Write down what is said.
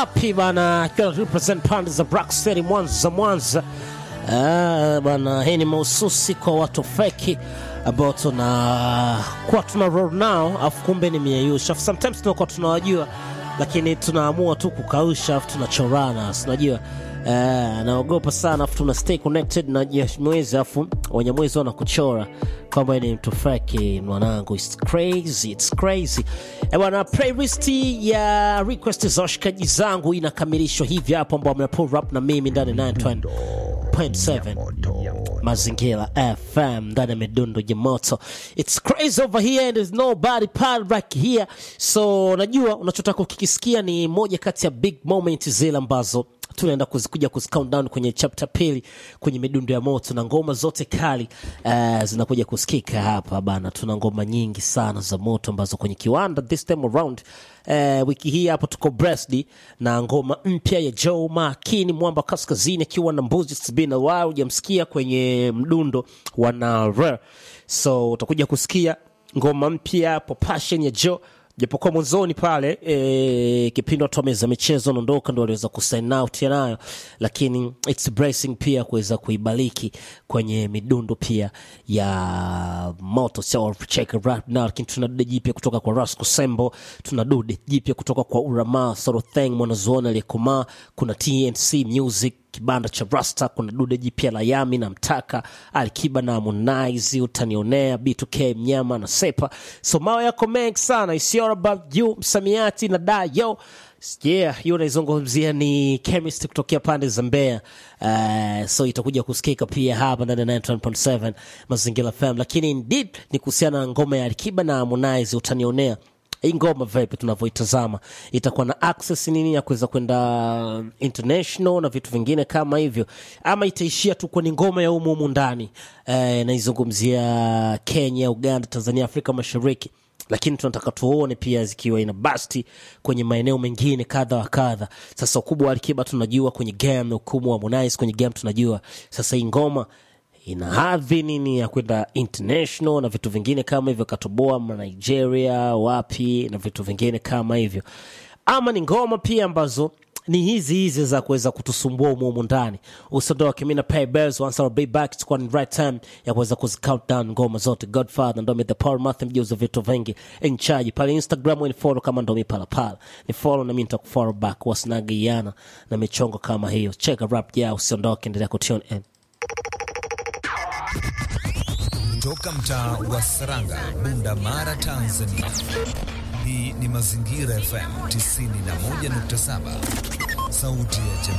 wapi bana, akiwa represent pande za Black City Mwanza, Mwanza. Ah, bana, hii ni mahususi kwa watu feki ambao tuna kuwa tuna roll nao, afu kumbe ni mieyusha. Sometimes tunakuwa tunawajua lakini tunaamua tu kukausha, afu tunachorana, unajua Uh, naogopa sana afu tuna stay connected na Nyamwezi afu Wanyamwezi wanakuchora kwamba ni mtu feki mwanangu, it's crazy, it's crazy. Eh bwana, playlist ya request za washikaji zangu inakamilishwa hivi hapo, ambao mna pull up na mimi ndani 9.7 Mazingira FM ndani ya midundo ya moto. It's crazy over here and there's nobody part back here, so najua unachotaka kukisikia ni moja kati ya big moment zile ambazo tunaenda kuzikuja kuzicount down kwenye chapter pili kwenye midundo ya moto na ngoma zote kali uh, zinakuja kusikika hapa bana. Tuna ngoma nyingi sana za moto ambazo kwenye kiwanda this time around uh, wiki hii hapo tuko Brest na ngoma mpya ya Joe Makini Mwamba Kaskazini akiwa na mbuzi. It's been a while hujamsikia kwenye mdundo wa Nare, so utakuja kusikia ngoma mpya hapo Passion ya Joe japokuwa mwanzoni pale e, kipindi watu wameza michezo naondoka ndo waliweza kusign out nayo, lakini it's bracing pia kuweza kuibaliki kwenye midundo pia ya moto sio check rap now, lakini tuna dude jipya kutoka kwa Rasco Sembo, tuna dude jipya kutoka kwa Urama Sorotheng mwanazuoni aliyekomaa, kuna TNC Music kibanda cha Rasta, kuna dude jipya la Yami na Mtaka Alikiba na Harmonize, utanionea B2K mnyama na Sepa. So mawe yako mengi sana, it's all about you, msamiati na dayo Yeah, hiyo naizungumzia ni chemist kutokea pande za Mbeya. Uh, so itakuja kusikika pia hapa ndani ya 91.7 Mazingira FM, lakini indeed ni kuhusiana na ngoma ya Alikiba na Harmonize, utanionea hii ngoma vipi tunavyoitazama itakuwa na access nini ya kuweza kwenda international na vitu vingine kama hivyo, ama itaishia tu kwenye ngoma ya humu humu ndani eh, naizungumzia Kenya, Uganda, Tanzania, Afrika Mashariki, lakini tunataka tuone pia zikiwa ina basti kwenye maeneo mengine kadha wa kadha. Sasa ukubwa wa Alikiba tunajua kwenye game na ukubwa wa Harmonize kwenye game tunajua. Sasa hii ngoma ina hadhi nini ya kwenda international na vitu vingine kama hivyo, katoboa ma Nigeria wapi na vitu vingine kama hivyo, ama ni ngoma pia ambazo ni hizi hizi za kuweza kutusumbua humu humu ndani. Usiondoke, mimi na pay bills once I'll be back, itakuwa ni right time ya kuweza kuzi count down ngoma zote. Godfather ndo the Paul Math, mjuzi vitu vingi in charge pale Instagram, ni follow kama ndo pala pala, ni follow na mimi nitakufollow back, wasinagiana na michongo kama hiyo. Check a rap ya usiondoke, endelea kutune in Toka mtaa wa Saranga, Bunda Mara, Tanzania. Hii ni Mazingira FM 91.7, sauti ya jamii.